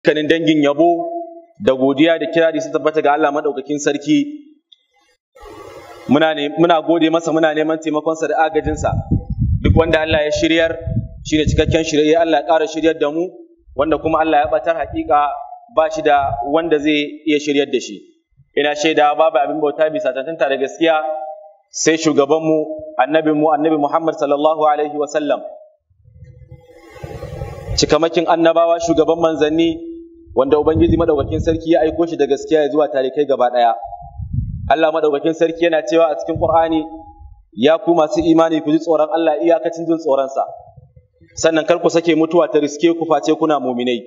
kanin dangin yabo da godiya da kirari su tabbata ga Allah madaukakin sarki muna ne muna gode masa muna neman taimakonsa da agajinsa duk wanda Allah ya shiryar shi ne cikakken shirye Allah ya ƙara shiryar da mu wanda kuma Allah ya batar haƙiƙa ba shi da wanda zai iya shiryar da shi ina shaida babu abin bauta bisa tantanta da gaskiya sai shugabanmu annabinmu annabi Muhammad sallallahu alaihi wa sallam cikamakin annabawa shugaban manzanni wanda ubangiji madaukakin sarki ya aiko shi da gaskiya ya zuwa tarikai gaba daya Allah madaukakin sarki yana cewa a cikin Qur'ani ya ku masu imani ku ji tsoron Allah iyakacin jin tsoronsa sannan kar ku sake mutuwa ta riske ku face kuna muminai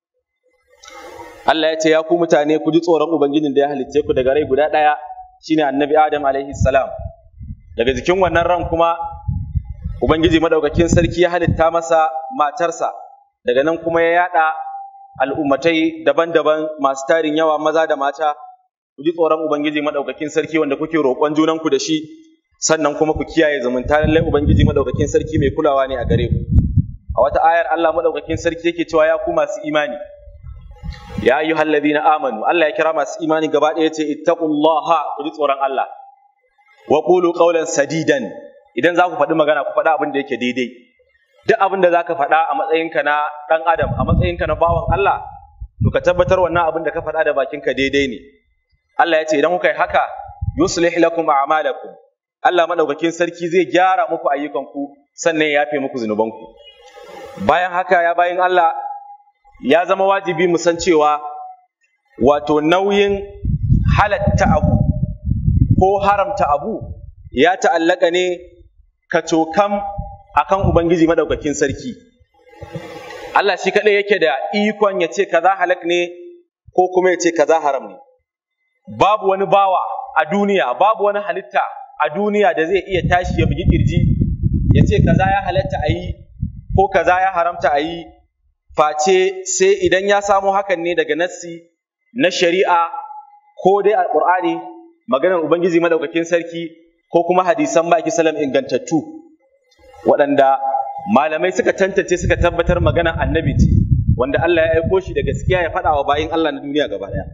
Allah ya ce ya ku mutane ku ji tsoron ubangijin da ya halicce ku daga rai guda daya shine annabi Adam alaihi salam daga jikin wannan ran kuma ubangiji madaukakin sarki ya halitta masa matarsa daga nan kuma ya yada al'ummatai daban-daban masu tarin yawa maza da mata ku ji tsoron ubangiji madaukakin sarki wanda kuke roƙon junanku da shi sannan kuma ku kiyaye zumunta lallai ubangiji madaukakin sarki mai kulawa ne a gare ku a wata ayar Allah madaukakin sarki yake cewa ya ku masu imani ya ayyuhal ladina amanu Allah ya kira masu imani gaba ɗaya ce ittaqullaha ku ji tsoron Allah wa qulu qawlan sadidan idan za ku faɗi magana ku faɗi abin da yake daidai duk abin da za ka faɗa a matsayinka na ɗan adam a matsayinka na bawan Allah to ka tabbatar wannan abin da ka faɗa da bakinka daidai ne Allah ya ce idan kuka yi haka yuslih lakum a'malakum Allah madaukakin sarki zai gyara muku ayyukanku sannan ya yafe muku zunubanku bayan haka ya bayin Allah ya zama wajibi mu san cewa wato nauyin halatta abu ko haramta abu ya ta'allaka ne kacokam akan Ubangiji madaukakin sarki. Allah shi kaɗai yake da ikon ya ce kaza halak ne ko kuma ya ce kaza haram ne. Babu wani bawa a duniya, babu wani halitta a duniya da zai iya tashi ya bugi ƙirji ya ce kaza ya halatta a yi ko kaza ya haramta a yi face sai idan ya samo hakan ne daga nassi na shari'a ko dai alƙur'ani maganar Ubangiji madaukakin sarki ko kuma hadisan baki salam ingantattu. waɗanda malamai suka tantance suka tabbatar magana annabi ce wanda Allah ya aiko shi da gaskiya ya faɗa wa bayin Allah na duniya gaba ɗaya.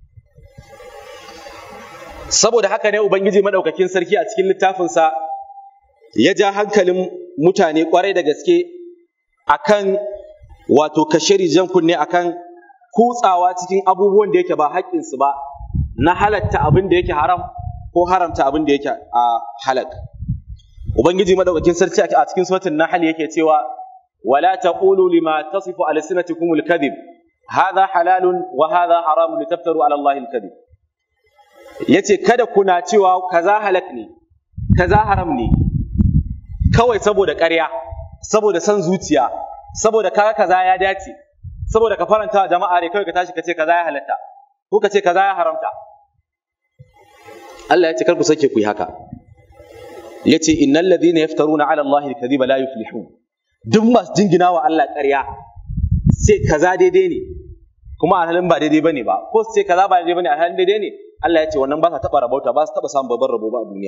Saboda haka ne Ubangiji Maɗaukakin Sarki a cikin littafinsa ya ja hankalin mutane ƙwarai da gaske akan wato kashe jan kunne akan kutsawa cikin abubuwan da yake ba haƙƙinsu ba na halatta abin da yake haram ko haramta abin da yake a halak. Ubangiji madaukakin sarki a cikin suratul Nahl yake cewa wala taqulu lima tasifu alsinatukum alkadhib hadha halalun wa hadha haramun litaftaru ala Allah alkadhib yace kada kuna cewa kaza halak ne kaza haram ne kawai saboda ƙarya saboda san zuciya saboda kaga kaza ya dace saboda ka faranta wa jama'a ne kawai ka tashi ka ce kaza ya halatta ko ka ce kaza ya haramta Allah ya ce kar ku sake ku yi haka yace innal ladhina yaftaruna ala allahi alkadhiba la yuflihun duk masu jingina wa Allah ƙarya sai kaza daidai ne kuma alhalin ba daidai bane ba ko sai kaza ba daidai bane alhalin daidai ne Allah ya ce wannan ba sa taba rabauta ba su taba samun babban rabo ba a duniya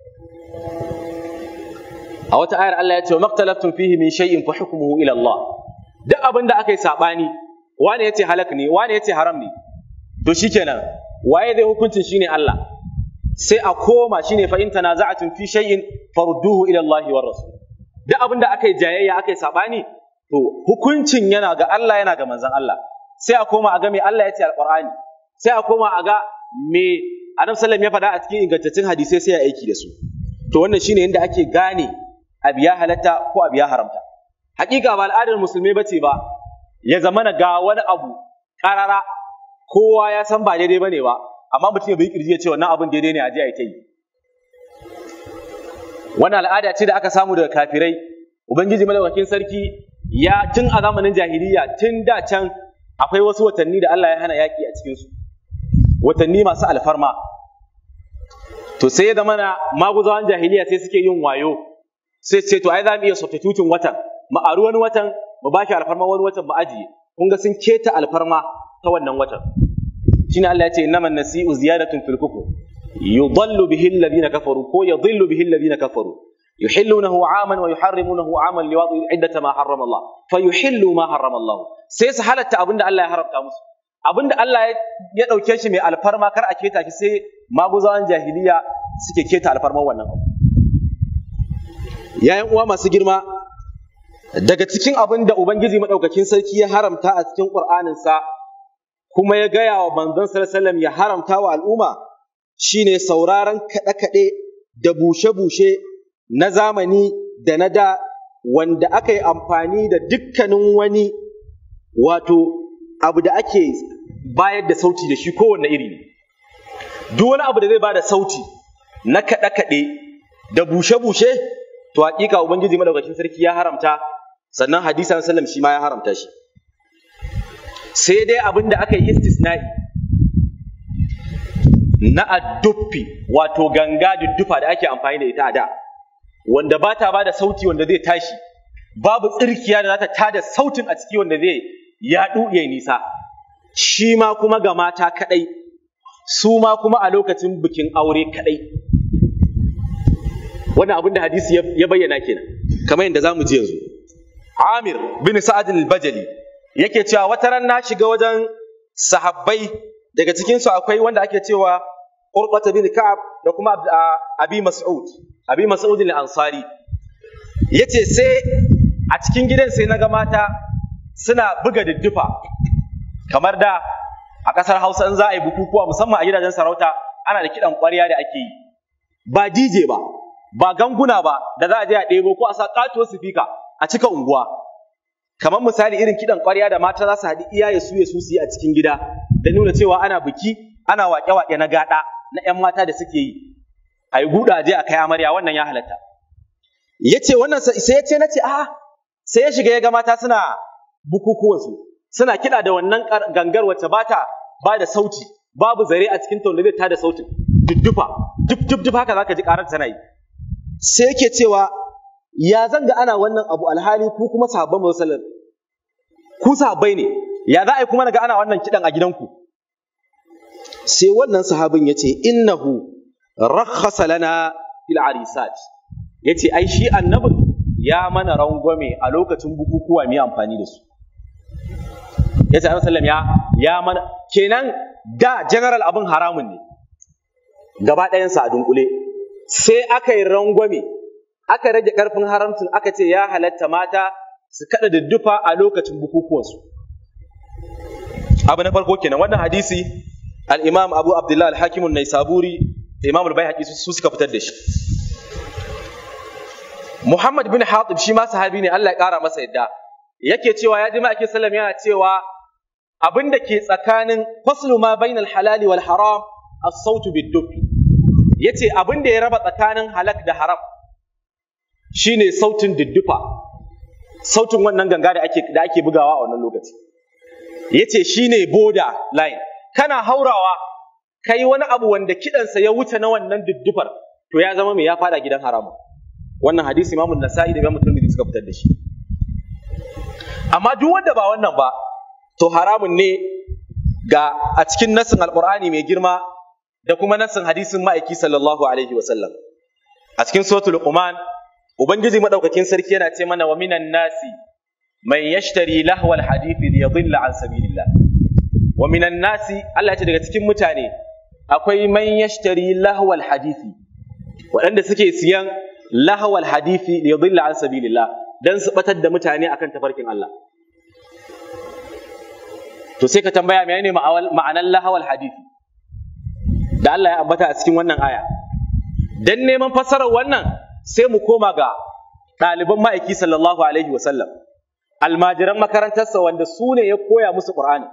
a wata ayar Allah ya ce wa maktalaftum fihi min shay'in fa hukmuhu ila Allah duk abin da aka yi sabani wani yace halak ne wani yace haram ne to shikenan waye zai hukuncin shine Allah sai a koma shine fa in tanaza'atun fi shay'in farudduhu ila Allah wa rasul duk abin da aka yi jayayya aka yi sabani to hukuncin yana ga Allah yana ga manzon Allah sai a koma a ga me Allah ya ce alqur'ani sai a koma a ga me Adam sallam ya faɗa a cikin ingantaccen hadisai sai ya aiki da su to wannan shine yadda ake gane abu ya halatta ko abu ya haramta hakika ba al'adar musulmai bace ba ya zamana ga wani abu karara kowa ya san ba daidai bane ba amma mutum ya bai kirji ya ce wannan abin daidai ne a je a yi ta yi wannan al'ada ce da aka samu daga kafirai ubangiji madaukakin sarki ya tun a zamanin jahiliya tun da can akwai wasu watanni da Allah ya hana yaki a cikin su watanni masu alfarma to sai ya zama na maguzawan jahiliya sai suke yin wayo sai ce to ai za mu iya substitutin watan mu aru wani watan mu ba shi alfarma wani watan mu ajiye kun ga sun keta alfarma ta wannan watan shine Allah ya ce innaman nasi'u ziyadatun fil kufr yudallu bihi alladhina kafaru ko yadhillu bihi alladhina kafaru yuhillunahu aman wa yuharrimunahu aman liwatu iddata ma harrama Allah fa yuhillu ma harrama Allah sai su halatta abinda Allah ya haramta musu abinda Allah ya dauke shi mai alfarma kar a keta shi sai maguzawan jahiliya suke keta alfarman wannan abu yayin uwa masu girma daga cikin abin da Ubangiji maɗaukakin sarki ya haramta a cikin ƙur'aninsa kuma ya gaya wa manzon sallallahu ya haramta wa al'umma shine sauraron kaɗe-kaɗe da bushe-bushe na zamani da na da wanda aka yi amfani da dukkanin wani wato abu da ake bayar da sauti da shi kowanne iri ne duk wani abu da zai ba da sauti na kaɗe-kaɗe da bushe-bushe to haƙiƙa ubangiji madaukakin sarki ya haramta sannan hadisa sallam shi ma ya haramta shi sai dai abin da aka yi istisna'i na adduffi wato ganga duddufa da ake amfani da ita a da wanda ba ta ba da sauti wanda zai tashi babu tsirkiya da za ta tada sautin a ciki wanda zai yaɗu ya nisa shi ma kuma ga mata kaɗai su ma kuma a lokacin bikin aure kaɗai wannan abin da hadisi ya bayyana kenan kamar yadda za mu ji yanzu Amir bin Sa'ad al-Bajali yake cewa wata ran na shiga wajen sahabbai daga cikin su akwai wanda ake cewa Qurbat bin Ka'ab da kuma Abi Mas'ud Abi Mas'ud al-Ansari yace sai a cikin gidan sai naga mata suna buga diddufa kamar da a ƙasar Hausa in za a yi bukukuwa musamman a gidajen sarauta ana da kiɗan ƙwarya da ake yi ba DJ ba ba ganguna ba da za a je a ɗebo ko a sa katuwar sifika a cika unguwa kamar misali irin kiɗan ƙwarya da mata za su haɗi iyaye su ya su yi a cikin gida da nuna cewa ana biki ana waƙe-waƙe na gaɗa na 'yan mata da suke yi a yi guda je a kai amarya wannan ya halatta ya ce wannan sai ya ce na ce a sai ya shiga ya ga mata suna bukukuwansu suna kiɗa da wannan gangar wacce ba ta ba da sauti babu zare a cikin tauna zai tada sautin duddufa duk duk duk haka zaka ji ƙarar tana yi sai yake cewa ya zanga ana wannan abu alhali ku kuma sahabban musallan ku sahabbai ne ya za a yi kuma naga ana wannan kidan a gidanku sai wannan sahabin yace innahu rakhasa lana fil arisat yace ai shi annabin ya mana rangwame a lokacin bukukuwa mu amfani da su yace annabi sallam ya ya mana kenan da general abin haramun ne gaba ɗayansa a dunkule sai aka yi rangwame aka rage ƙarfin haramcin aka ce ya halatta mata su kaɗa duddufa a lokacin bukukuwansu abu na farko kenan wannan hadisi al-imam abu abdullah al-hakim an-naisaburi da imam al-baihaqi su suka fitar da shi muhammad bin hatib shi ma sahabi ne Allah ya ƙara masa yadda yake cewa ya ji ma'aikin sallam yana cewa abin da ke tsakanin faslu ma bainal halali wal haram as-sautu bid-duff yace abin da ya raba tsakanin halak da haram shine sautin diddufa sautin wannan ganga da ake da ake bugawa a wannan lokaci yace shine border line kana haurawa kai wani abu wanda kidansa ya wuce na wannan diddufar to ya zama mai ya fada gidan haramu wannan hadisi Imam Nasa'i da Imam Tirmidhi suka fitar da shi amma duk wanda ba wannan ba to haramun ne ga a cikin nassin alqur'ani mai girma da kuma nassin hadisin ma'aiki sallallahu alaihi wasallam a cikin suratul luqman ubangiji madaukakin sarki yana ce mana wa minan nasi man yashtari lahwal hadithi liyadilla an sabilillah wa minan nasi Allah ce daga cikin mutane akwai man yashtari lahwal hadithi waɗanda suke siyan lahwal hadithi liyadilla an sabilillah dan su batar da mutane akan tafarkin Allah to sai ka tambaya menene ma'anar lahwal hadithi da Allah ya ambata a cikin wannan aya dan neman fassarar wannan sai mu koma ga ɗaliban ma'aiki sallallahu alaihi wasallam almajiran makarantarsa wanda su ne ya koya musu ƙur'ani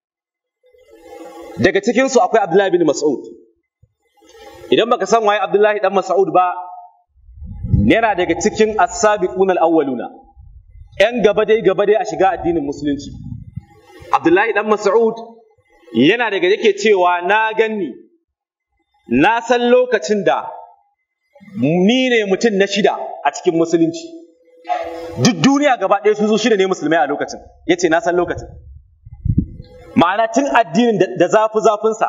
daga cikinsu akwai abdullahi bin mas'ud idan baka san waye abdullahi dan mas'ud ba yana daga cikin as-sabiquna al-awwaluna yan gaba dai gaba dai a shiga addinin musulunci abdullahi dan mas'ud yana daga yake cewa na ganni na san lokacin da ni ne mutum na shida a cikin musulunci duk duniya gaba ɗaya su zo shida ne musulmai a lokacin ya ce na san lokacin ma'ana tun addinin da zafi zafinsa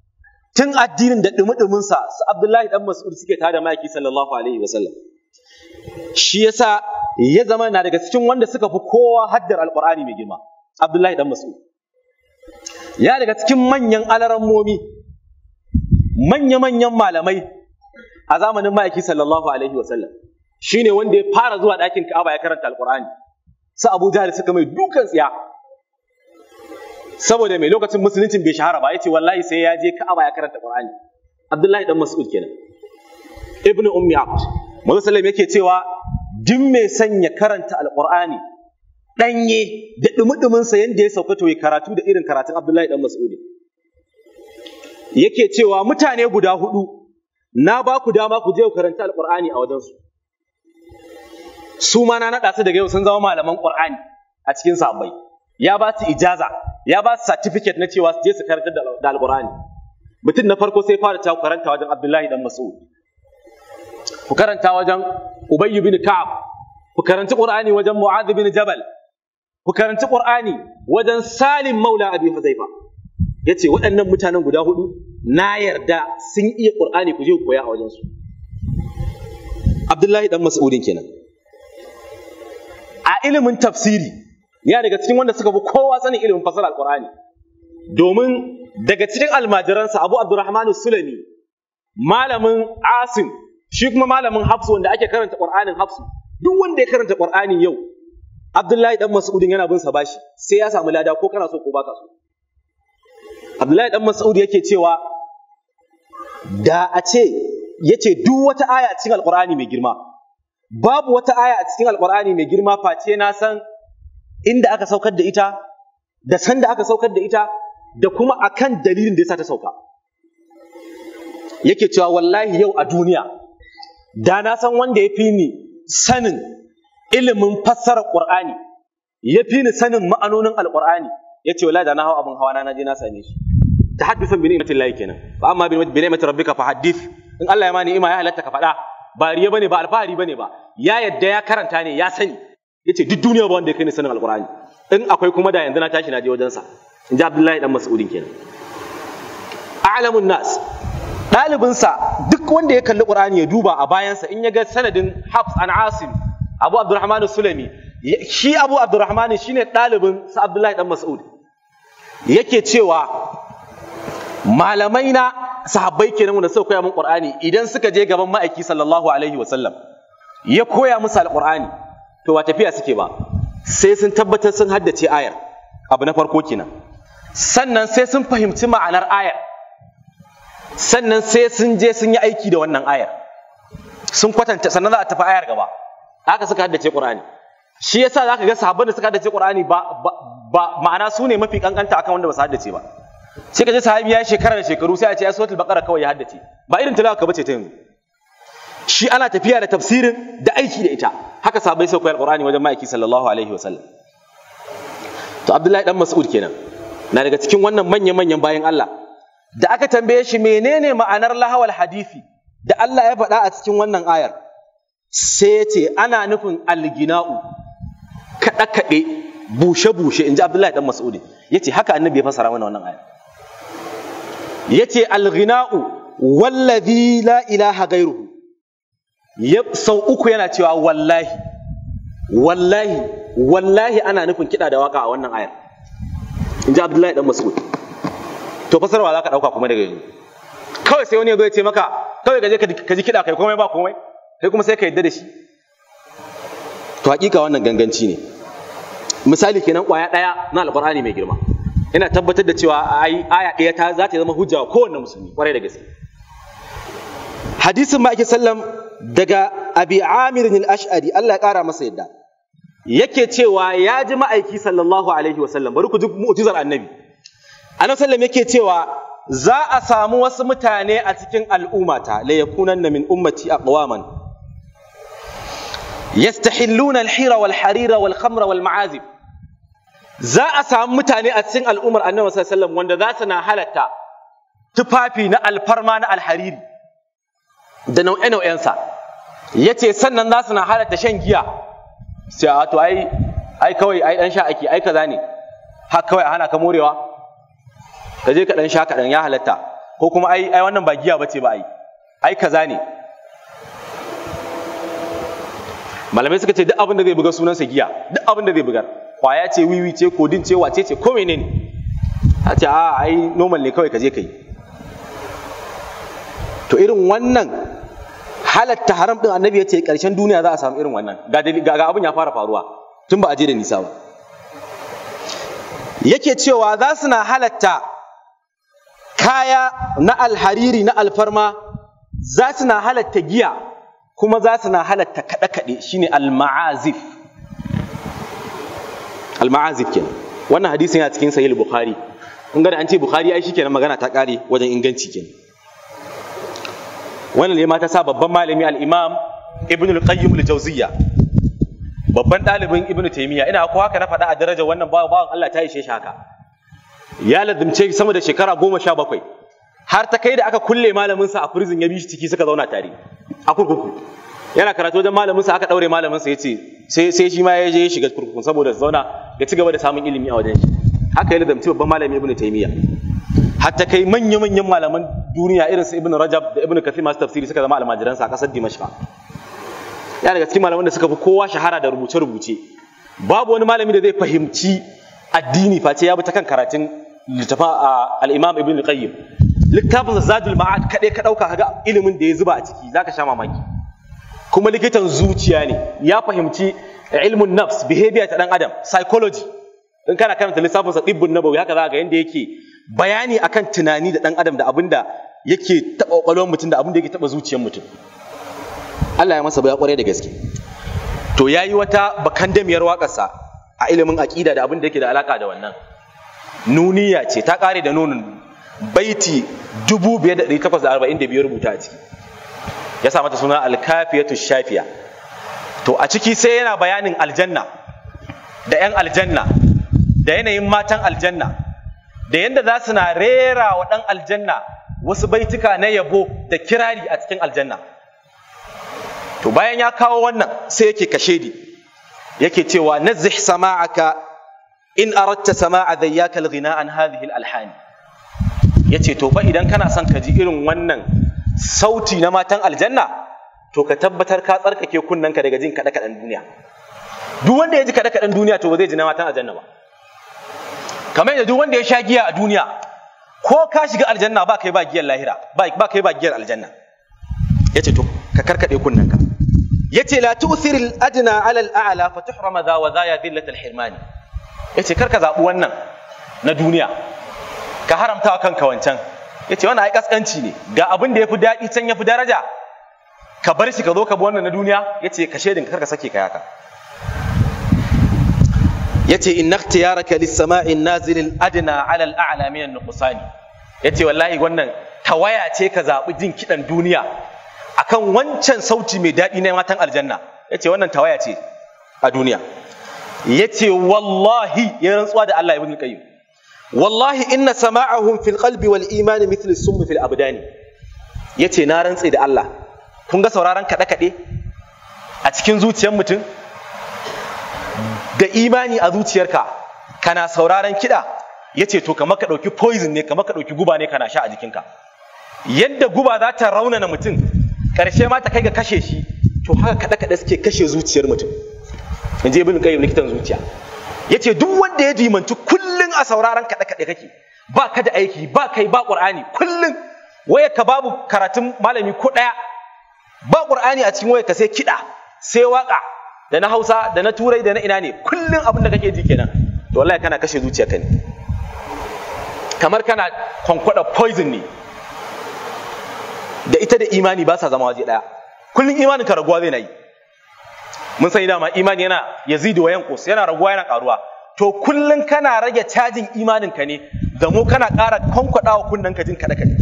tun addinin da ɗumi-ɗuminsa su abdullahi ɗan mas'ud suke tada maki sallallahu alaihi wasallam shi yasa ya zama na daga cikin wanda suka fi kowa haddar alqur'ani mai girma abdullahi dan mas'ud ya daga cikin manyan alarammomi manya-manyan malamai a zamanin ma'aiki sallallahu alaihi wasallam shine wanda ya fara zuwa ɗakin ka'aba ya karanta alqur'ani su abu jahal suka mai dukan tsiya saboda mai lokacin musuluncin bai shahara ba yace wallahi sai ya je ka'aba ya karanta qur'ani abdullahi dan mas'ud kenan ibnu ummi abd manzo sallallahu yake cewa duk mai sanya karanta alqur'ani danye da dumudumin sa yanda ya sauka to ya karatu da irin karatun abdullahi dan mas'ud yake cewa mutane guda hudu na ba ku dama ku je ku karanta alqur'ani a wajensu su ma na naɗa su daga yau sun zama malaman qur'ani a cikin sahabbai ya ba su ijaza ya ba su certificate na cewa su je su karanta da alqur'ani mutum na farko sai fara ta karanta wajen abdullahi dan mas'ud ku karanta wajen ubayy bin ka'ab ku karanci qur'ani wajen mu'adh bin jabal ku karanci qur'ani wajen salim maula abi huzaifa yace waɗannan mutanen guda hudu na yarda sun iya qur'ani ku je ku koya a wajen su abdullahi dan mas'udin kenan a ilimin tafsiri ya daga cikin wanda suka fi kowa sanin ilimin fasara alqur'ani domin daga cikin almajiransa abu abdurrahman sulami malamin asim shi kuma malamin hafsu wanda ake karanta qur'anin hafsu duk wanda ya karanta qur'ani yau abdullahi dan mas'udin yana bin sa bashi sai ya samu lada ko kana so ko baka so abdullahi dan mas'ud yake cewa da a ce yace duk wata aya a cikin alqur'ani mai girma babu wata aya a cikin alqur'ani mai girma face na san inda aka saukar da ita da san da aka saukar da ita da kuma akan dalilin da yasa ta sauka yake cewa wallahi yau a duniya da na san wanda ya fi ni sanin ilimin fassarar qur'ani ya fi ni sanin ma'anonin alqur'ani ya ce wallahi da na hau abin hawa na je na same shi tahaddusan bi ni'matin lahi kenan fa amma bi ni'mati rabbika fa haddith in Allah ya mani ima ya halatta ka faɗa ba riya bane ba alfahari bane ba ya yadda ya karanta ne ya sani yace duk duniya ba wanda ya kai ni sanin alqur'ani in akwai kuma da yanzu na tashi na je wajen sa in ji Abdullahi dan Mas'udin kenan a'lamun nas ɗalibinsa duk wanda ya kalli Qur'ani ya duba a bayansa in ya ga sanadin Hafs an Asim Abu Abdurrahman Sulami shi Abu Abdurrahman shine ɗalibin sa Abdullahi dan Mas'ud yake cewa malamai na sahabbai kenan wanda suka koya min Qur'ani idan suka je gaban ma'aiki sallallahu alaihi wa sallam ya koya musu alqur'ani to ba tafiya suke ba sai sun tabbatar sun haddace ayar abu na farko kenan sannan sai sun fahimci ma'anar ayar sannan sai sun je sun yi aiki da wannan ayar sun kwatanta sannan za a tafi ayar gaba haka suka haddace Qur'ani shi yasa zaka ga sahabban da suka haddace Qur'ani ba ba ma'ana su ne mafi kankanta akan wanda ba su haddace ba sai ka ji sahabi ya shekara da shekaru sai a ce ya suratul baqara kawai ya haddace ba irin tilawa ka bace ta yanzu shi ana tafiya da tafsirin da aiki da ita haka sahabbai sai koyar Qur'ani wajen ma'aiki sallallahu alaihi wasallam to Abdullahi dan Mas'ud kenan na daga cikin wannan manya-manyan bayan Allah da aka tambaye shi menene ma'anar lahawal hadisi da Allah ya faɗa a cikin wannan ayar sai ce ana nufin algina'u kaɗe-kaɗe bushe-bushe in ji Abdullahi ɗan Mas'udi ya ce haka annabi ya fasara mana wannan ayar ya ce algina'u wallazi la ilaha gairuhu ya sau uku yana cewa wallahi wallahi wallahi ana nufin kiɗa da waka a wannan ayar in ji Abdullahi ɗan Mas'udi to fasarwa za ka ɗauka kuma daga yanzu kawai sai wani ya zo ya ce maka kawai ka je ka ji kiɗa kai komai ba komai kai kuma sai ka yadda da shi to hakika wannan ganganci ne misali kenan ƙwaya ɗaya na alƙur'ani mai girma ina tabbatar da cewa ai aya ɗaya ta za ta zama hujja wa kowanne musulmi ƙwarai da gaske hadisin ma'aikin sallam daga abi amir al-ash'ari Allah ya ƙara masa yadda yake cewa ya ji ma'aiki sallallahu alaihi wasallam bari ku ji mu'jizar annabi annabi sallam yake cewa za a samu wasu mutane a cikin al'ummata la yakunanna min ummati aqwaman yastahilluna al-hira wal harira wal khamra wal ma'azib za a samu mutane a cikin al'ummar annabi sallallahu alaihi wasallam wanda za su na halatta tufafi na alfarma na alhariri da nau'e nau'ensa yace sannan za su na halatta shan giya sai a to ai ai kawai ai dan sha ake ai kaza ne har kawai a hana ka morewa ka je ka dan sha kaɗan ya halatta ko kuma ai ai wannan ba giya bace ba ai ai kaza ne malamai suka ce duk abin da zai buga sunansa giya duk abin da zai bugar kwaya ce wiwi ce kodin ce wace ce ko menene a ce a ai normal ne kawai ka je ka yi to irin wannan halatta haram din annabi ya ce karshen duniya za a samu irin wannan ga abin ya fara faruwa tun ba a je da nisa ba yake cewa za su na halatta kaya na alhariri na alfarma za su na halatta giya kuma za su na halatta kaɗe-kaɗe shine al-ma'azif al-ma'azif kenan wannan hadisin yana cikin sahih bukhari in ga an ce bukhari ai shikenan magana ta kare wajen inganci kenan wannan ne ma ta sa babban malami al-imam ibn al-qayyim al-jawziyya babban ɗalibin ibn taymiya ina ko haka na faɗa a darajar wannan bawan Allah ta ishe shi haka ya lazimce sama da shekara goma sha bakwai har ta kai da aka kulle malaminsa a prison ya bi shi ciki suka zauna tare a kurkuku yana karatu wajen malaminsa aka ɗaure malaminsa ya ce sai sai shi ma ya je ya shiga kurkukun saboda zauna ya ci gaba da samun ilimi a wajen shi haka ya lazimci babban malami ibn taymiya har ta kai manya manyan malaman duniya irin su ibn rajab da ibn kathir masu tafsiri suka zama almajiransa a ƙasar dimashqa ya daga cikin malaman da suka fi kowa shahara da rubuce rubuce babu wani malami da zai fahimci addini face ya bi ta kan karatun littafin al-imam ibn qayyim littafin zadul ma'ad kaɗai ka ɗauka kaga ilimin da ya zuba a ciki zaka sha mamaki kuma likitan zuciya ne ya fahimci ilmun nafs behavior ta dan adam psychology in kana karanta lissafin sa tibbun nabawi haka za ga yanda yake bayani akan tunani da dan adam da abinda yake taɓa ƙwaƙwalwar mutum da abinda yake taɓa zuciyar mutum Allah ya masa baya ƙwarai da gaske to yayi wata bakandamiyar waƙarsa a ilimin aƙida da abin da yake da alaƙa da wannan nuniya ce ta ƙare da nunin baiti 5845 rubuta a ciki ya sa mata suna alkafiyatu shafiya to a ciki sai yana bayanin aljanna da 'yan aljanna da yanayin matan aljanna da yadda za su na rera wa ɗan aljanna wasu baituka na yabo da kirari a cikin aljanna to bayan ya kawo wannan sai yake kashedi yake cewa nazzih sama'aka in aratta sama'a dhayyaka al-ghina an hadhihi al-alhan yace to fa idan kana son ka ji irin wannan sauti na matan aljanna to ka tabbatar ka tsarkake kunnanka daga jin kada kadan duniya duk wanda ya ji kada kadan duniya to ba zai ji na matan aljanna ba kamar yadda duk wanda ya sha giya a duniya ko ka shiga aljanna ba kai ba giyar lahira ba kai ba giyar aljanna yace to ka karkade kunnanka yace la tu'thir al-adna 'ala al-a'la fa tuhrama dha wa dha ya dhillat al-hirman yace karka zabi wannan na duniya ka haramta wa kanka wancan yace wannan ai kaskanci ne ga abin da yafi dadi can yafi daraja ka bar shi ka zo ka bi wannan na duniya yace ka shedin karka sake kai haka yace inna ikhtiyaraka lis-sama'i an-nazil al-adna 'ala al-a'la min an-nuqsani yace wallahi wannan tawaya ce ka zabi jin kidan duniya akan wancan sauti mai daɗi na matan aljanna ya ce wannan tawaya ce a duniya ya ce wallahi ya rantsuwa da Allah ibn qayyim wallahi inna sama'ahum fil qalbi wal imani mithl sum fil abdani ya ce na rantse da Allah kun ga sauraron kaɗe kaɗe a cikin zuciyar mutum da imani a zuciyarka kana sauraron kiɗa ya ce to kamar ka ɗauki poison ne kamar ka ɗauki guba ne kana sha a jikinka yadda guba za ta raunana mutum ƙarshe ma ta kai ga kashe shi to haka kaɗe kaɗe suke kashe zuciyar mutum in je ibn qayyim likitan zuciya yace duk wanda ya dimanci kullun a sauraron kaɗe kaɗe kake ba ka da aiki ba kai ba qur'ani kullun waya ka babu karatun malami ko ɗaya ba qur'ani a cikin waya ka sai kiɗa sai waka da na Hausa da na Turai da na ina ne kullun abin da kake ji kenan to wallahi kana kashe zuciyarka ne kamar kana kwankwada poison ne da ita da imani ba sa zama waje ɗaya kullum imanin ka raguwa zai na yi mun sani dama imani yana yazidu wa yanqus yana raguwa yana karuwa to kullum kana rage cajin imanin ka ne da mu kana ƙara kwankwadawa kunnen ka jin kada kada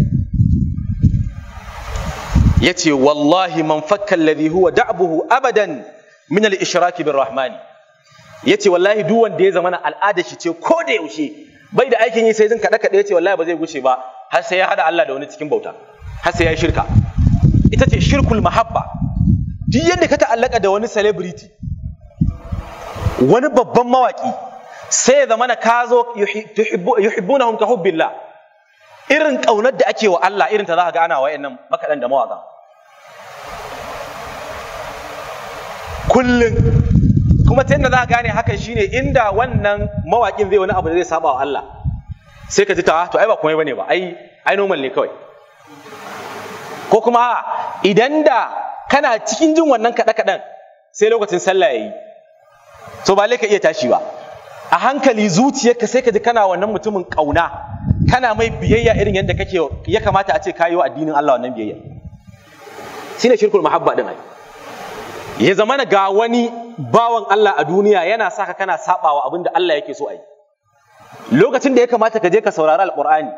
yace wallahi man fakka alladhi huwa da'buhu abadan min al-ishrak bir rahmani yace wallahi duk wanda ya zama al'ada shi ce ko da yaushe bai da aikin yi sai jin kada kada yace wallahi ba zai guce ba har sai ya hada Allah da wani cikin bauta har sai ya shirka ita ce shirkul mahabba duk yadda ka ta'allaka da wani celebrity wani babban mawaki sai ya zama na ka zo yuhibbunahum ka hubbillah irin kaunar da ake wa Allah irin ta za ka ga ana wayannan makadan da mawaka kullum kuma ta yadda za ka gane hakan shine inda wannan mawaƙin zai wani abu da zai saba wa Allah sai ka ji ta to ai ba komai bane ba ai ai normal ne kawai ko kuma idan da kana cikin jin wannan kaɗe kaɗen sai lokacin sallah yayi to ba ka iya tashi ba a hankali zuciyarka sai ka ji kana wannan mutumin ƙauna kana mai biyayya irin yadda kake ya kamata a ce kayi wa addinin Allah wannan biyayya shine shirkul mahabba din ai ya zama ga wani bawan Allah a duniya yana saka kana sabawa abin da Allah yake so a yi lokacin da ya kamata ka je ka saurari alqur'ani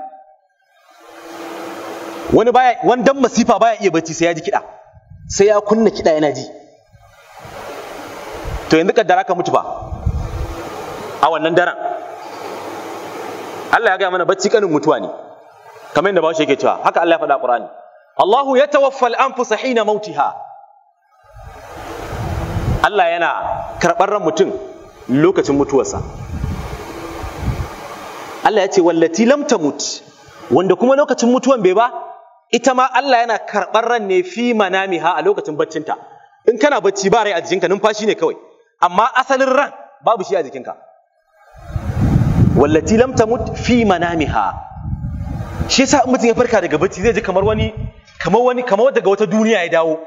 wani baya wani dan masifa baya iya bacci sai ya ji kiɗa sai ya kunna kiɗa yana ji to yanzu kaddara ka mutu ba a wannan daren Allah ya gaya mana bacci kanin mutuwa ne kamar yadda bawo yake cewa haka Allah ya faɗa Qur'ani Allahu yatawaffa al-anfusa hina mautiha Allah yana karɓar ran mutum lokacin mutuwarsa Allah ya ce wallati lam tamut wanda kuma lokacin mutuwan bai ba ita ma Allah yana karɓar ran ne fi manamiha a lokacin baccinta in kana bacci ba rai a jikinka numfashi ne kawai amma asalin ran babu shi a jikinka wallati lam tamut fi manamiha shi yasa in mutum ya farka daga bacci zai ji kamar wani kamar wani kamar daga wata duniya ya dawo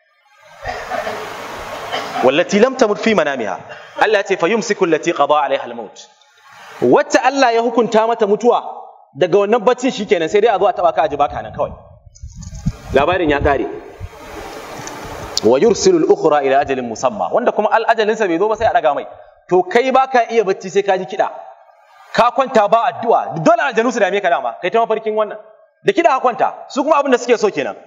wallati lam tamut fi manamiha Allah ya ce fayumsiku allati qada alaiha almaut wacce Allah ya hukunta mata mutuwa daga wannan baccin shikenan sai dai a zo a taba ka aji baka nan kawai labarin ya kare wa yursilu al-ukhra ila ajalin musamma wanda kuma al-ajalinsa bai zo ba sai a daga mai to kai baka iya bacci sai ka ji kiɗa ka kwanta ba addu'a dole aljanu su dame ka dama kai ta mafarkin wannan da kiɗa ka kwanta su kuma abin da suke so kenan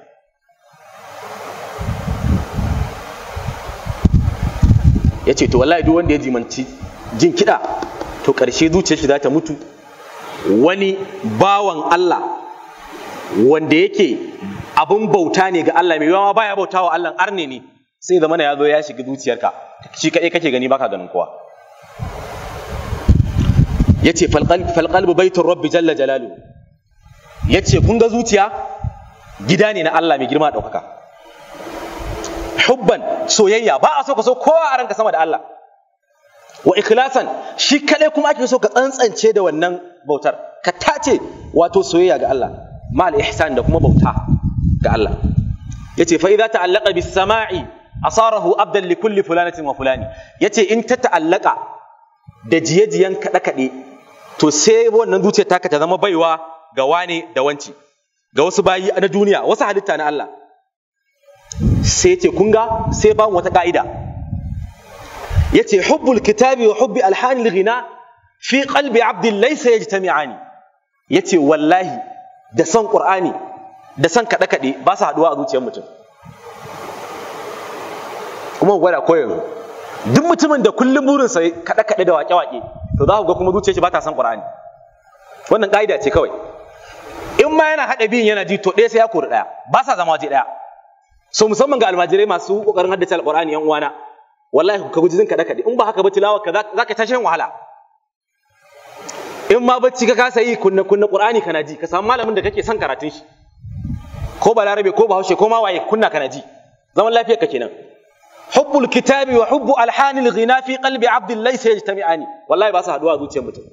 ya ce to wallahi duk wanda ya jimanci jin kiɗa to ƙarshe zuciyar shi za ta mutu wani bawan Allah wanda yake abin bauta ne ga Allah mai yawa baya bauta wa Allah arne ne sai zama ya zo ya shiga zuciyarka shi kaɗai kake gani baka ganin kowa yace falqalbu baitur rabbi jalla jalalu yace kun ga zuciya gida ne na Allah mai girma ɗaukaka hubban soyayya ba a so ka so kowa a ranka sama da Allah wa ikhlasan shi kadai kuma ake so ka tsantsance da wannan bautar ka tace wato soyayya ga Allah ma al ihsan da kuma bauta ga Allah yace fa idza ta'allaqa bis sama'i asarahu abdan li kulli fulanatin wa fulani yace in ta ta'allaka da jiye-jiyen kaɗe-kaɗe to sai wannan zuciyar taka ta zama baiwa ga wane da wanci ga wasu bayi na duniya wasu halitta na Allah sai ce kun ga sai ba wata ka'ida yace hubbul kitabi wa hubbi alhanil ghina fi qalbi abdin laysa yajtami'ani yace wallahi da son qur'ani da son kaɗe kaɗe ba su haɗuwa a zuciyar mutum kuma gwada ko yanzu duk mutumin da kullum burinsa kaɗe kaɗe da waƙe waƙe to za ku ga kuma zuciyar shi ba ta son qur'ani wannan ka'ida ce kawai in ma yana haɗa biyun yana ji to ɗaya sai ya kori ɗaya ba sa zama waje ɗaya so musamman ga almajirai masu kokarin haddace alqur'ani yan uwana wallahi ka guji jin kada kade in ba haka ba tilawa ka zaka tashi wahala in ma bacci ka kasa yi kunna kunna qur'ani kana ji ka samu malamin da kake son karatun shi ko balarabe ko bahaushe ko ma waye kunna kana ji zaman lafiyar ka kenan hubbul kitabi wa hubbu alhanil ghina fi qalbi abdin laysa yajtami'ani wallahi ba su haduwa a zuciyar mutum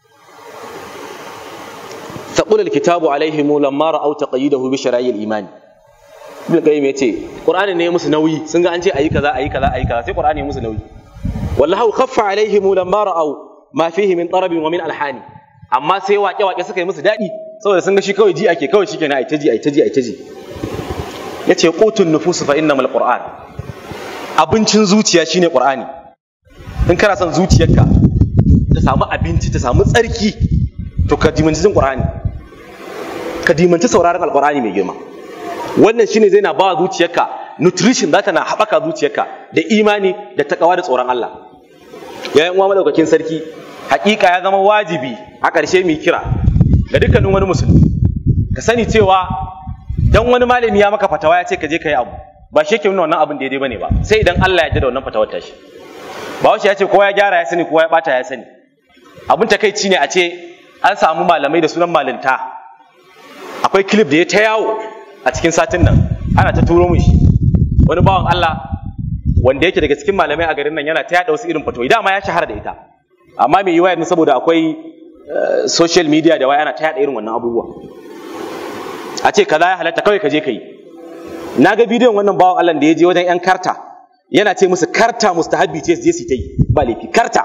ثقل الكتاب عليهم لما رأوا تقييده بشرائع الإيمان ibn qayyim yace qur'ani ne musu nauyi sun ga an ce ayi kaza ayi kaza ayi kaza sai qur'ani musu nauyi wallahu khaffa alaihim lamma ra'aw ma fihi min tarabin wa min alhani amma sai waƙe waƙe suka yi musu daɗi saboda sun ga shi kawai ji ake kawai shikenan ayi taji ayi taji ayi taji yace qutun nufus fa innamal qur'an abincin zuciya shine qur'ani in kana son zuciyarka ta samu abinci ta samu tsarki to ka dimanci jin qur'ani ka dimanci sauraron alqur'ani mai girma wannan shine zai na ba zuciyarka nutrition za ta na haɓaka zuciyarka da imani da takawa da tsoron Allah yayin uwa madaukakin sarki hakika ya zama wajibi a ƙarshe mai kira ga dukkanin wani musulmi ka sani cewa dan wani malami ya maka fatawa ya ce ka je ka yi abu ba shi yake nuna wannan abin daidai bane ba sai idan Allah ya ji da wannan fatawar tashi ba ya ce kowa ya gyara ya sani kowa ya bata ya sani abin takaici ne a ce an samu malamai da sunan malinta akwai clip da ya ta yawo a cikin satin nan ana ta turo mun shi wani bawan Allah wanda yake daga cikin malamai a garin nan yana ta yada wasu irin fatoyi dama ya shahara da ita amma mai yiwa yanzu saboda akwai social media da waya ana ta yada irin wannan abubuwa a ce kaza ya halatta kawai ka je ka yi na ga bidiyon wannan bawan Allah da ya je wajen yan karta yana ce musu karta mustahabbi ce je su ta yi ba laifi karta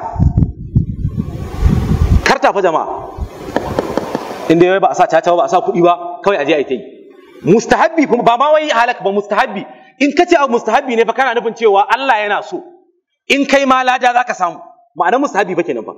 karta fa jama'a inda yau ba a sa caca ba a sa kuɗi ba kawai a je a yi ta yi mustahabbi kuma ba ma wai halak ba mustahabbi in ka ce abu mustahabbi ne fa kana nufin cewa Allah yana so in kai ma lada za ka samu ma'anar mustahabbi ba kenan ba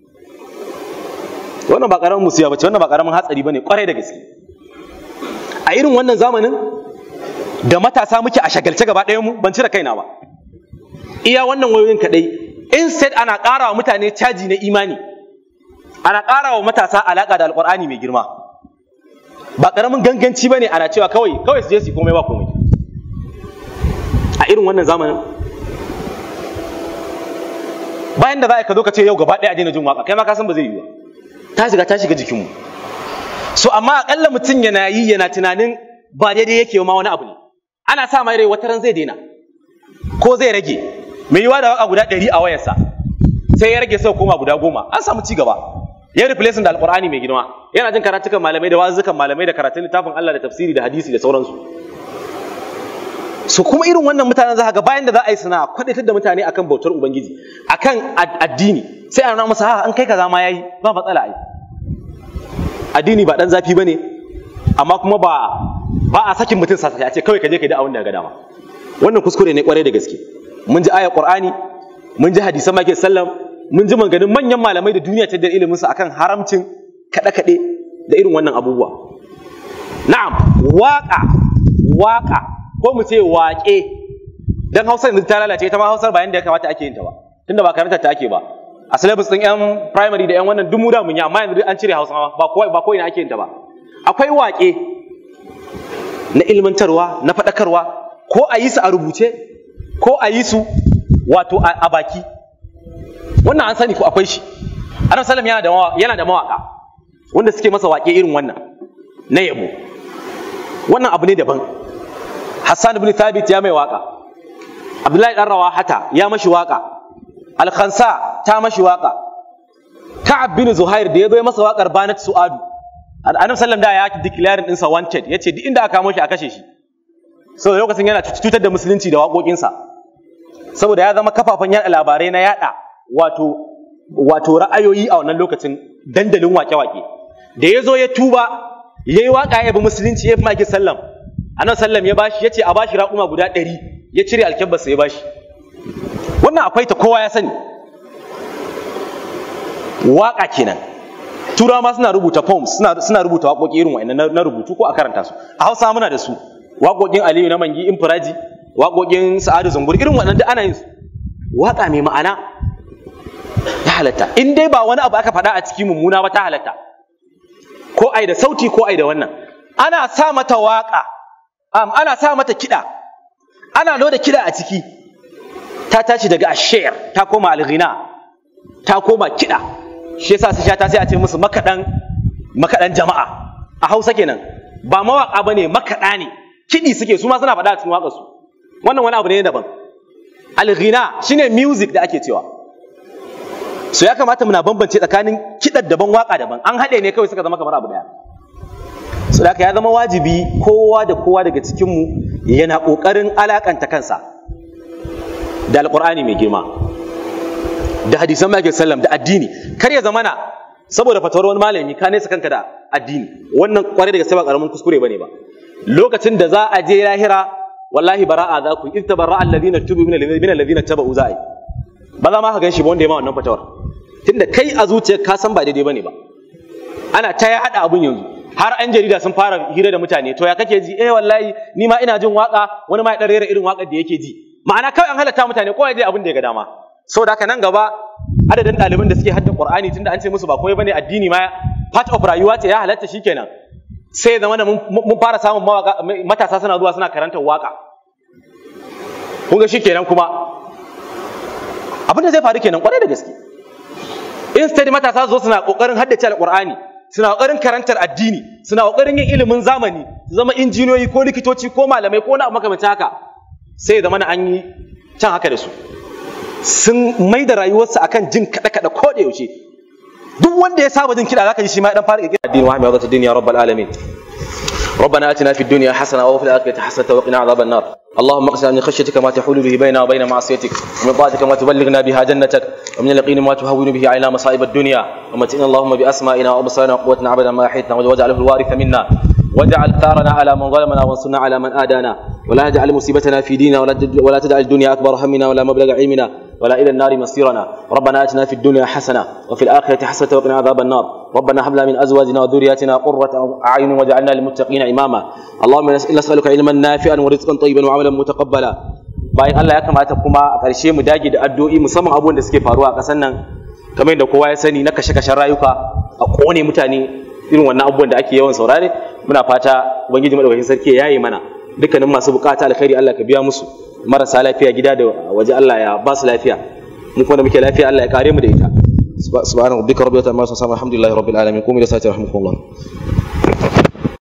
wannan ba karamin musiya bace wannan ba karamin hatsari bane kwarai da gaske a irin wannan zamanin da matasa muke a shagalce gaba ɗayan mu ban cire kaina ba iya wannan wayoyin kadai instead ana ƙara wa mutane caji na imani ana ƙara wa matasa alaƙa da alƙur'ani mai girma ba ƙaramin ganganci bane ana cewa kawai kawai su je su komai ba komai a irin wannan zamanin bayan da za ka zo ka ce yau gaba ɗaya a daina jin waka kai ma ka san ba zai yi ba ta shiga ta shiga jikinmu so amma akalla mutum yana yi yana tunanin ba daidai yake ma wani abu ne ana sa mai rai wata ran zai daina ko zai rage mai yiwa da waka guda ɗari a wayarsa sai ya rage sau koma guda goma an samu ci gaba ya replacing da alqur'ani mai girma yana jin karatukan malamai da wazukan malamai da karatun littafin Allah da tafsiri da hadisi da sauransu so kuma irin wannan mutanen za ga bayan da za a yi suna kwadatar da mutane akan bautar ubangiji akan addini sai a nuna masa ha an kai kaza ma yayi ba matsala ai addini ba dan zafi bane amma kuma ba ba a sakin mutum sa a ce kawai ka je ka da abin da ga dama wannan kuskure ne kwarai da gaske mun ji ayar qur'ani mun ji hadisan maki sallam mun ji maganin manyan malamai da duniya ta da ilimin su akan haramcin kada kade da irin wannan abubuwa na'am waka waka ko mu ce waƙe dan Hausa yanzu ta lalace ita ma Hausar ba yanda ya kamata ake yin ta ba tunda ba karanta ta ake ba a syllabus din yan primary da yan wannan duk mu da mun yi amma yanzu an cire Hausa ba ko ba ko ina ake yin ta ba akwai waƙe na ilmantarwa na faɗakarwa ko a yi su a rubuce ko a yi su wato a baki wannan an sani ko akwai shi Annabi sallam yana da yana da mawaka wanda suke masa waƙe irin wannan na yabo wannan abu ne daban Hassan ibn Thabit ya mai waka Abdullahi dan Rawahata ya mashi waka Al-Khansa ta mashi waka Ka'ab bin Zuhair da ya zo masa wakar Banat Su'adu Annabi sallam da ya declare din sa wanted yace duk inda aka kamo shi a kashe shi saboda lokacin yana cutar da musulunci da waƙoƙinsa saboda ya zama kafafen yaɗa labarai na yaɗa wato wato ra'ayoyi a wannan lokacin dandalin wake-wake da ya zo ya tuba ya yi waƙa ya bi musulunci ya bi maki sallam annabi sallam ya bashi ya ce a bashi raƙuma guda ɗari ya cire alkyabbarsa ya bashi wannan akwai ta kowa ya sani waƙa kenan turawa ma suna rubuta poems suna, suna rubuta waƙoƙi irin wa'annan na rubutu ko a karanta su a hausa muna da su waƙoƙin aliyu na mangi infiraji waƙoƙin sa'adu zungur irin waɗanda ana yin su waƙa mai ma'ana ya halatta in dai ba wani abu aka faɗa a cikin mummuna ba ta halatta ko ai da sauti ko ai da wannan ana sa mata waƙa um, ana sa mata kiɗa ana loda kiɗa a ciki ta tashi daga ashir ta koma alghina ta koma kiɗa shi yasa su shata sai a ce musu makaɗan makaɗan jama'a a hausa kenan ba mawaƙa bane makaɗa ne kiɗi suke su ma suna faɗa a cikin waƙarsu wannan wani abu ne daban alghina shine music da ake cewa so ya kamata muna bambance tsakanin kiɗar daban waƙa daban an haɗe ne kawai suka zama kamar abu ɗaya so da ya zama wajibi kowa da kowa daga cikinmu yana ƙoƙarin alaƙanta kansa da alƙur'ani mai girma da hadisan mai sallam da addini kar ya zamana saboda fatawar wani malami ka nesa kanka da addini wannan kwarai daga sai ba karamin kuskure bane ba lokacin da za a je lahira wallahi bara'a za ku in tabarra alladhina tubu min alladhina tabu za'i ba za ma ka ganshi ba wanda ya ma wannan fatawar tunda kai a zuciyar ka san ba daidai bane ba ana ta ya hada abun yanzu har an jarida sun fara hira da mutane to ya kake ji eh wallahi ni ma ina jin waka wani ma ya dan rera irin wakar da yake ji ma'ana kawai an halatta mutane kowa ya abin da ya ga dama saboda haka nan gaba adadin ɗaliban da suke hadda Qur'ani tunda an ce musu ba komai bane addini ma part of rayuwa ce ya halatta shikenan sai ya zama mun fara samun mawaka matasa suna zuwa suna karantar waka kun ga shikenan kuma abin da zai faru kenan kwarai da gaske instead matasa su zo suna kokarin haddace alqur'ani suna kokarin karantar addini suna kokarin yin ilimin zamani su zama injiniyoyi ko likitoci ko malamai ko na makamancin haka sai ya zama an yi can haka da su sun mai da rayuwarsa akan jin kada kada ko da yaushe duk wanda ya saba jin kiɗa zaka ji shi ma dan fara kirkira addini wa hamdatu dunya rabbal alamin ربنا اتنا في الدنيا حسنه وفي الاخره حسنه وقنا عذاب النار اللهم اقسم من خشيتك ما تحول به بيننا وبين معصيتك ومن طاعتك ما تبلغنا بها جنتك ومن اليقين ما تهون به علينا مصائب الدنيا ومتئنا اللهم باسمائنا وابصارنا وقوتنا ابدا ما احيتنا واجعله الوارث منا واجعل ثارنا على من ظلمنا وانصرنا على من آدانا ولا تجعل مصيبتنا في ديننا ولا ولا تجعل الدنيا اكبر همنا ولا مبلغ علمنا ولا الى النار مصيرنا ربنا اتنا في الدنيا حسنه وفي الاخره حسنه وقنا عذاب النار ربنا هب لنا من ازواجنا وذرياتنا قره اعين واجعلنا للمتقين اماما اللهم انا نسالك علما نافعا ورزقا طيبا وعملا متقبلا bayan Allah ya kamata kuma a ƙarshe mu dage da addu'o'i musamman abubuwan da suke faruwa a ƙasar nan kamar yadda kowa ya sani na kashe-kashen rayuka a ƙone mutane irin wannan abubuwan da ake yawan saurare muna fata ubangiji madaukakin sarki ya yaye mana dukkanin masu bukata alkhairi Allah ka biya musu marasa lafiya gida da waje Allah ya ba su lafiya mu kuma da muke lafiya Allah ya kare mu da ita subhanahu rabbika rabbil izzati amma yasifun alhamdulillahi rabbil alamin qum ila salati rahmukumullah